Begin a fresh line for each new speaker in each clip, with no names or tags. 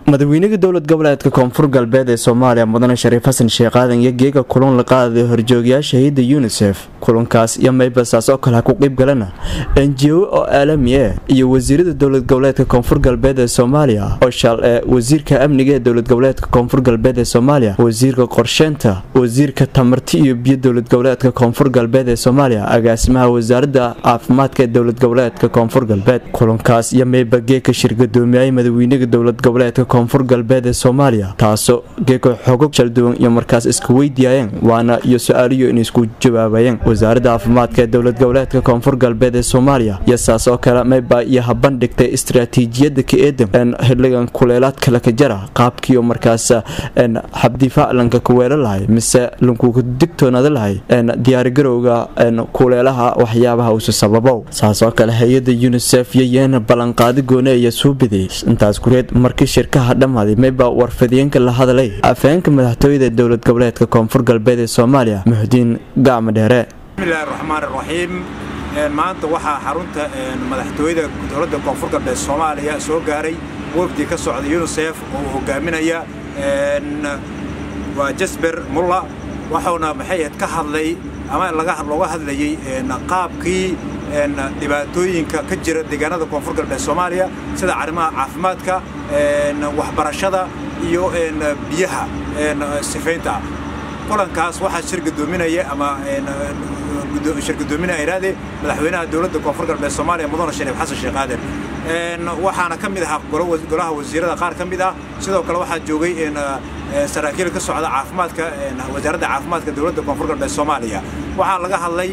madaxweynaha dowlad goboleedka koonfur galbeed ee soomaaliya mudane shariif xasan sheekh aadan iyo geega kulan la qaadaday horjoogayaasha hayadda yunisef kulankaas iyo maybasaas oo kale ha ku qeyb galana enjiwo oo aalami ah iyo wasiirada dowlad goboleedka koonfur galbeed ee soomaaliya oo shal ee wasiirka amniga ee dowlad goboleedka koonfur galbeed ee soomaaliya wasiirka qorsheynta wasiirka tamarti iyo biyo dowlad goboleedka koonfur galbeed ee soomaaliya agaasimaha wasaaradda caafimaadka ee dowlad goboleedka koonfur galbeed kulankaas iyo mayba geeka shirgadoomiyay madaxweynaha dowlad goboleedka koonfur galbeed ee soomaaliya taasoo geeko xogo shalduwan iyo markaas iska weydiyaayeen waana iyo su-aaliyo in isku jawaabayeen wasaaradda caafimaadka ee dowlad goboleedka koonfur galbeed ee soomaaliya iyo saas oo kale mayba iyo habandhigtay istaraatiijiyada ka eedan xiligan kuleelaadka laka jara qaabkiioo markaas xabdifaac lanka kuweelo lahay mise lankuka digtoonaada lahay diyaargarowga kuleelaha waxyaabaha usu sababow saas oo kale hay-ada yunisef iyo yeena ballanqaadi goone iyo suubiday intaas gureed markii shirkaha dhammaaday mayba warfadiyeenka la hadalay afheenka madaxtooyada dowlad goboleedka koonfur galbeed ee soomaaliya muxdiin gacma dheere
bismillahi raxmaan raxiim maanta waxaa xarunta madaxtooyada dowladda koonfur galbeed soomaaliya soo gaaray wafdi ka socda yunisef oo uu hogaaminaya waa jasber mulla waxuuna maxay ahayd ka hadlay ama looga hadlayey qaabkii dhibaatooyinka ka jira deegaanada koonfur galbeed soomaaliya sida arrimaha caafimaadka waxbarashada iyo biyaha sifaynta kulankaas waxaa shir gadoominaya ama shirgadoominaya iraade madaxweynaha dowladda koonfur galbeed soomaaliya mudane shariif xasan sheekh aadan waxaana ka mid ahaa golaha wasiirada qaar ka mid ah sidoo kale waxaa joogay saraakiil ka socda caafimaadka wasaaradda caafimaadka dowladda koonfur galbeed soomaaliya waxaa laga hadlay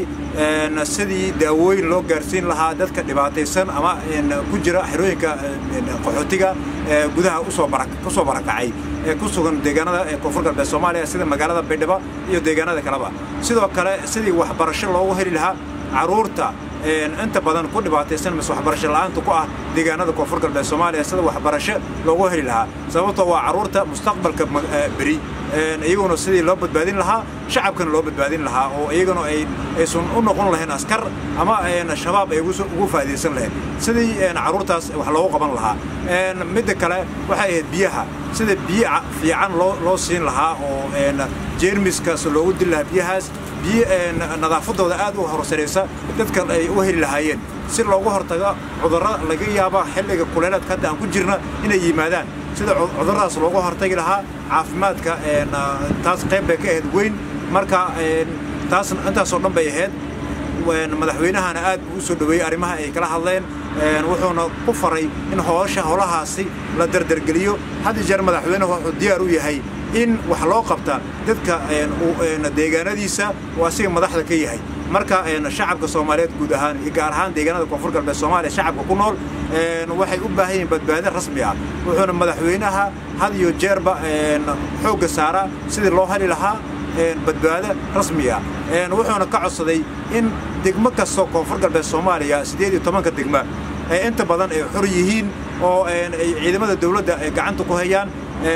sidii daawooyin loo gaarsiin lahaa dadka dhibaataysan ama ku jira xerooyinka qaxootiga gudaha kusoo barakacay ee ku sugan deegaanada koonfur galbeed soomaaliya sida magaalada baydhabo iyo deegaanada kaleba sidoo kale sidii waxbarasho loogu heli lahaa caruurta inta badan ku dhibaataysan mise waxbarasho la'aanta ku ah deegaanada koonfur galbeed soomaaliya sida waxbarasho loogu heli lahaa sababtoo waa caruurta mustaqbalka beri iyaguna sidii loo badbaadin lahaa shacabkana loo badbaadin lahaa oo iyaguna aysan u noqon lahayn askar ama shabaab ay ugu faa'iidaysan lahayn sidii caruurtaas wax loogu qaban lahaa midda kale waxay ahayd biyaha sida biyo fiican loo siin lahaa oo jeermiskaas loogu dili lahaa biyahaas biyo nadaafadooda aad u horsaraysa dadkan ay u heli lahaayeen si loogu hortago cudurro laga yaaba xilliga kuleelaadka hadda aan ku jirna inay yimaadaan sida cuduradaas loogu hortagi lahaa caafimaadka taas qayb bay ka ahayd weyn marka taas intaasoo dhan bay ahayd madaxweynahana aad buu u soo dhoweeyey arrimaha ay kala hadleen wuxuuna ku faray in hoosha holahaasi la dardargeliyo had jeer madaxweynuhu wuxuu diyaar u yahay in wax loo qabta dadka deegaanadiisa oo asiga madaxda ka yahay marka shacabka soomaaliyeed guud ahaan iyo gaar ahaan deegaanada koonfur galbeed soomaaliya shacabka ku nool waxay u baahan yihiin badbaado rasmi ah wuxuuna madaxweynaha had iyo jeerba xoogga saaraa sidii loo heli lahaa badbaado rasmi ah wuxuuna ka codsaday in degmo kastoo koonfur galbeed soomaaliya siddeed iyo tobanka degma ee inta badan ay xor yihiin oo ay ciidamada dowladda ay gacanta ku hayaan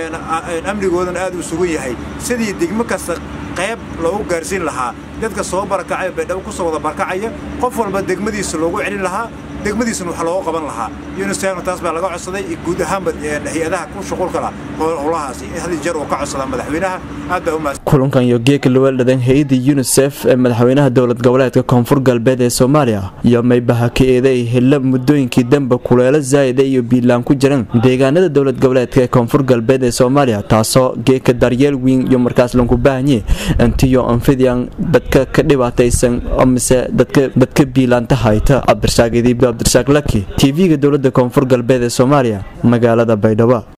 amnigoodana aad u sugan yahay sidii degmo kasta qayb loogu gaarsiin lahaa dadka soo barakacaya baydhabo ku soo wada barakacaya qof walba degmadiisa loogu celin lahaa degmadiisana wax looga qaban lahaa unisefna taas baa laga codsaday guud ahaanba hay-adaha ku shuqulka lah howlahaas had jeer uu ka codsadaa madaxweynaha aad baa umaas
kulankan iyo geeka lawaldhadan hay-adda yunisef ee madaxweynaha dowlad goboleedka koonfur galbeed ee soomaaliya iyo maybaha ka eeday hilla muddooyinkii danba kuleelo zaa'ida iyo biilaan ku jiran deegaanada dowlad goboleedka ee koonfur galbeed ee soomaaliya taasoo geeka daryeel weyn iyo markaas lanku baahanye intiyo anfidiyan dadka ka dhibaataysan mise dadka biilaanta hayta cabdirsaaq idiib cabdirsaaq laki tv-ga dowladda koonfur galbeed ee soomaaliya magaalada baydhabo